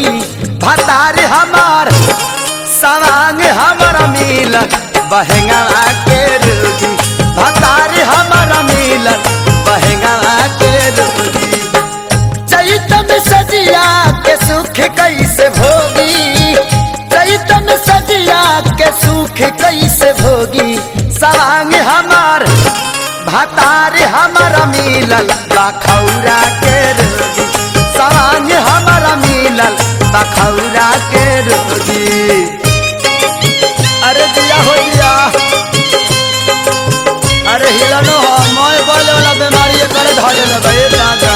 भोगी भतार हमार सवांग हमारा मिलन बहेंगा के रोगी भतार हमारा मिलन बहेंगा के रोगी चैतन सजिया के सुख कैसे भोगी चैतन सजिया के सुख कैसे भोगी सवांग हमार भतार हमारा मिलल बखौरा के रोगी सवांग हमारा मिलल बखौरा के रोगी अरे दिया हो दिया अरे हिलनो हो मोय बोले वाला बीमारी करे धरे ले भाई दादा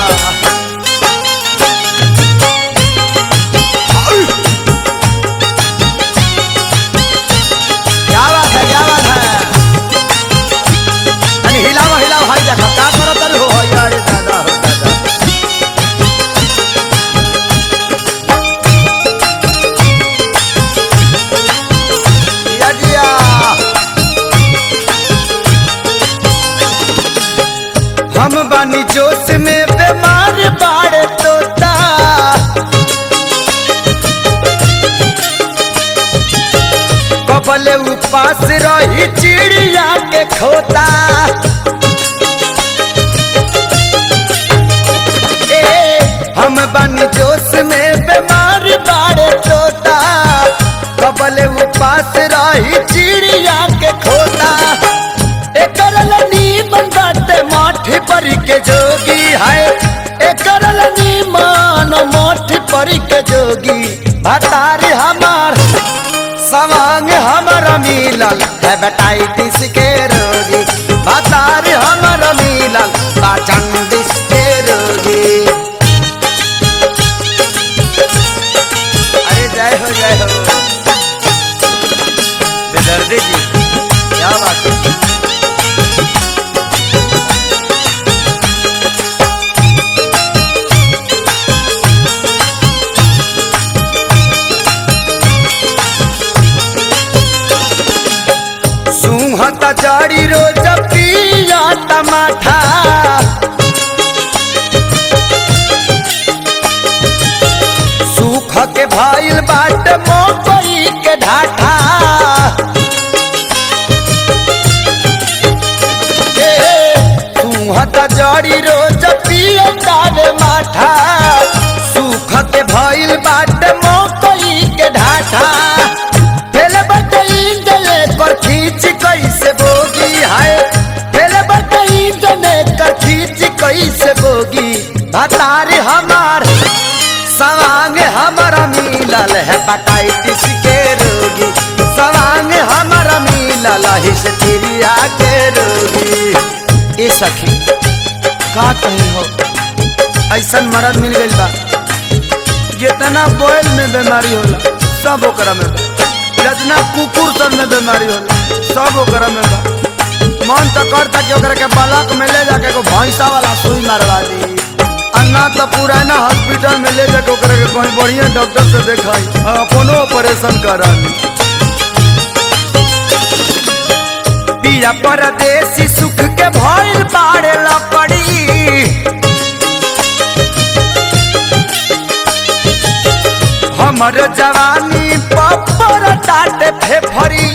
क्या बात है क्या बात है अरे हिलाओ हिलाओ भाई देखा का करत रे हो अरे दादा हो दादा दिया दिया हम बानी जोश में बीमार बाड़े तोता कबले उपास रही चिड़िया के खोता ए हम बानी जोश में बीमार बाड़े तोता कबले उपास रही चिड़िया के खोता एकर नीमन बाटे माठी पर के जोगी है एकर नीमन माठी पर के जोगी भतारी हमार सवांग हमारा मिलल हेपेटाइटिस के रोगी भतारी हमारा मिलल पाचंडिस के रोगी अरे जय हो जय हो बेदर्दी जी क्या बात है सुहत जड़ी रोज पिया टमाठा सुख के भइल बाट मकई के ढाठा सुहत जड़ी रोज पिया तारे माठा सुख के भइल बाट मकई के ढाठा फेल बटई गले कर खींच कैसे बोगी है फेल बटई गले कर खींच कैसे बोगी भतार हमार सवांग हमारा मिलल है हेपेटाइटिस के रोगी सवांग हमारा मिलल हिस्टीरिया के रोगी ए सखी का कहीं हो ऐसन मरद मिल गइल बा जितना बोल में बीमारी होला सब ओकरा में बा जितना कुकुर सब में बीमारी होला सब ओकरा में बा मन तो करता कि ओकरा के बलक में ले जाके एगो भैंसा वाला सुई मारवा दी अन्ना तो पुराना हॉस्पिटल में ले जाके ओकरा के कहीं बढ़िया डॉक्टर से देखाई और अपनो ऑपरेशन करा ली पिया परदेसी सुख के भइल बाड़े लकड़ी हमर जवानी पपर टाटे फेफरी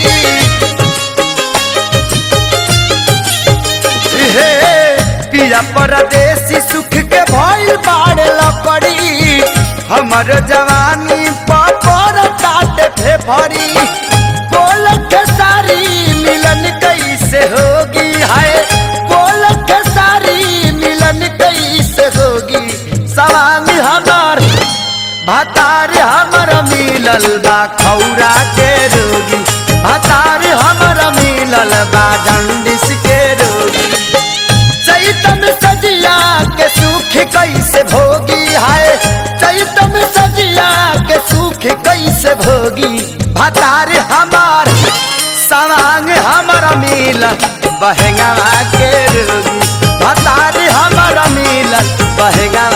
हे पिया परदेसी सुख के भइल बाड़े लकड़ी हमर जवानी पपर टाटे फेफरी बोल के सारी मिलन कैसे होगी है बोल के सारी मिलन कैसे होगी सवांग हमार भतार हमर मिलल बा खौरा के रोगी भतार हमर मिलल बा जंडिस के रोगी चैतन सजिया के सुख कैसे भोगी है चैतन सजिया के सुख कैसे भोगी भतार हमार सवांग हमर मिलल बहेंगा के रोगी भतार हमर मिलल बहेंगा